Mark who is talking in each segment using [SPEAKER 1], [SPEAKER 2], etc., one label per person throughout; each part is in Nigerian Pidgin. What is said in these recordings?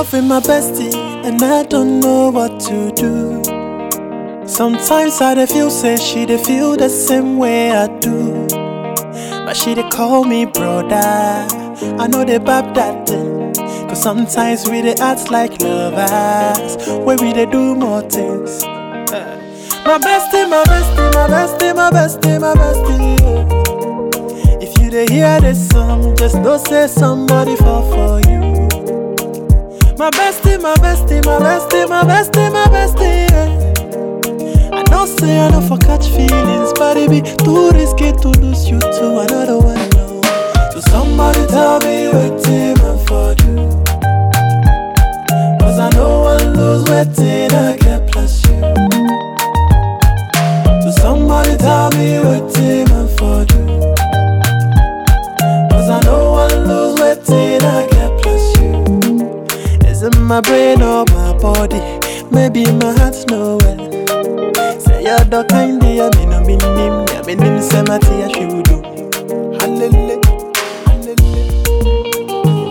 [SPEAKER 1] love with my bestie, and I don't know what to do. Sometimes I dey feel say she dey feel the same way I do. But she dey call me brother. I know they bab that thing. Cause sometimes we dey act like lovers. Where we dey do more things. My bestie, my bestie, my bestie, my bestie, my bestie. yeah. If you dey hear this song, just know say somebody fall for you. My bestie, my bestie, my bestie, my bestie, my bestie. Yeah. I know say I don't for catch feelings, but it be too risky to lose you to another one. No. So somebody tell me what team I for do. Cause I know I lose waiting I get plus you. So somebody tell me what team I for do. Cause I know I lose waiting I get plus you. Is it my brain or my body? Maybe my heart's no well. Say you're the kind of ya me no mean him, ya me nim say my tea should do. Hallelujah, hallelujah.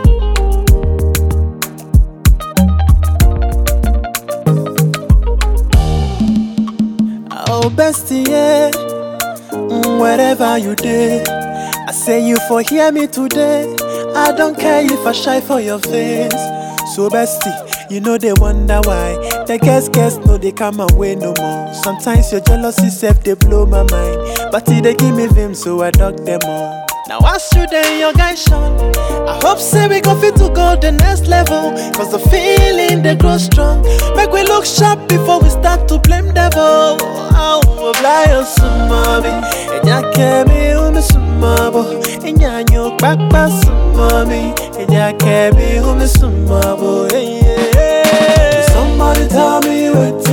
[SPEAKER 1] Oh bestie, yeah. Mm, wherever you did, I say you for hear me today. I don't care if I shy for your face. So bestie, you know they wonder why. The guess guess no they come away no more. Sometimes your jealousy self they blow my mind, but it they give me vim so I dug them all. Now I shoot in your guy Sean. I hope say we go fit to go the next level. Cause the feeling they grow strong. Make we look sharp before we start to blame devil. Oh, fly us some mommy. And ya kemi umi some mabo. And ya nyo back back some mommy. And ya kemi umi some mabo. Hey, yeah. Somebody tell me what